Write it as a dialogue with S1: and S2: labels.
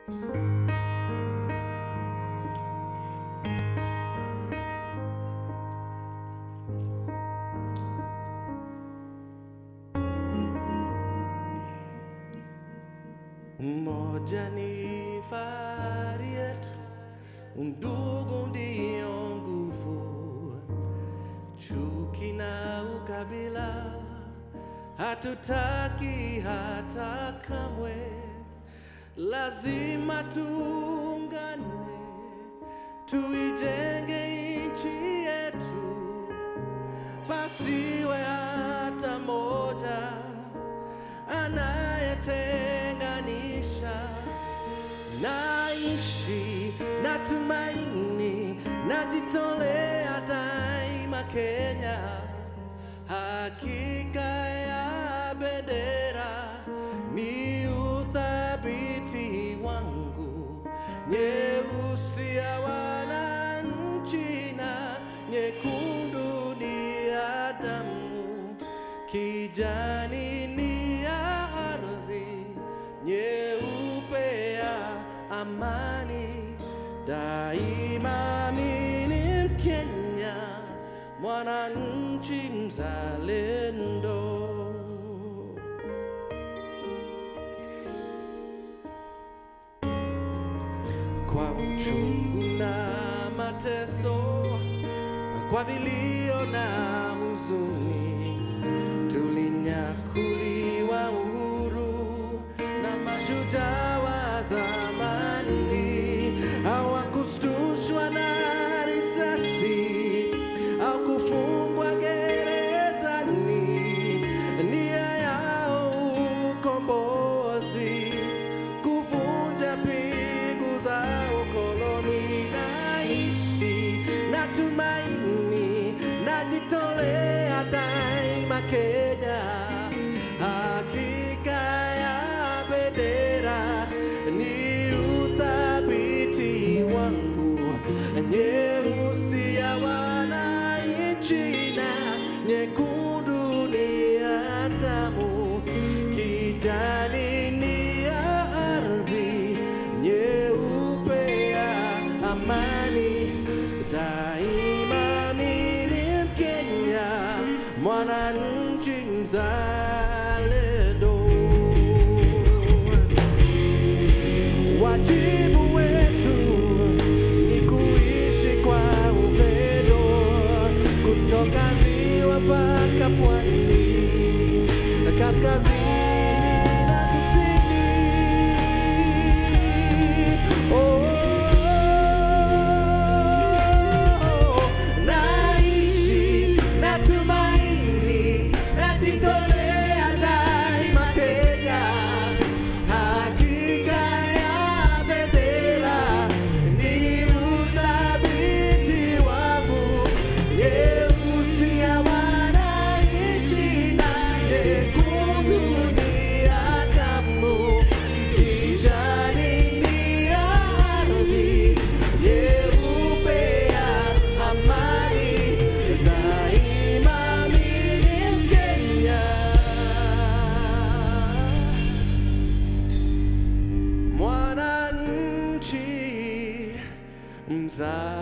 S1: Umoja ni fahari yetu, undugu ndio nguvu, chuki na ukabila hatutaki hata kamwe, lazima tuungane, tuijenge nchi yetu, pasiwe hata moja anayetenganisha. Naishi na tumaini, najitolea daima Kenya, hakika ya bendera ni uthabiti wangu, nyeusi ya wananchi na nyekundu ni ya damu, kijani ni ya ardhi, nyeupe ya amani. Daima mimi ni Mkenya, mwananchi mzalendo. kwa uchungu na mateso, kwa vilio na huzuni, tulinyakuliwa uhuru na mashujaa wa zamani, hawakushtushwa na risasi au kufungwa gerezani, nia yao ukombozi kuvunja pingu za ukoloni. Naishi na tumaini, najitolea daima Kenya, hakika ya bendera ni uthabiti wangu, nyeusi ya wananchi na nyekundu ni ya damu, kijani ni ya ardhi, nyeupe ya amani. Daima mimi ni Mkenya, mwananchi mzalendo. Wajibu wetu ni kuishi kwa upendo, kutoka ziwa mpaka pwani, kaskazini na kusini. Oh, naishi na tumaini, najitolea daima Kenya, hakika ya bendera ni uthabiti wangu, nyeusi ya wananchi na nyekundu ni ya damu, kijani ni ya ardhi, nyeupe ya amani, daima mimi Mkenya. mwananchi mzalendo.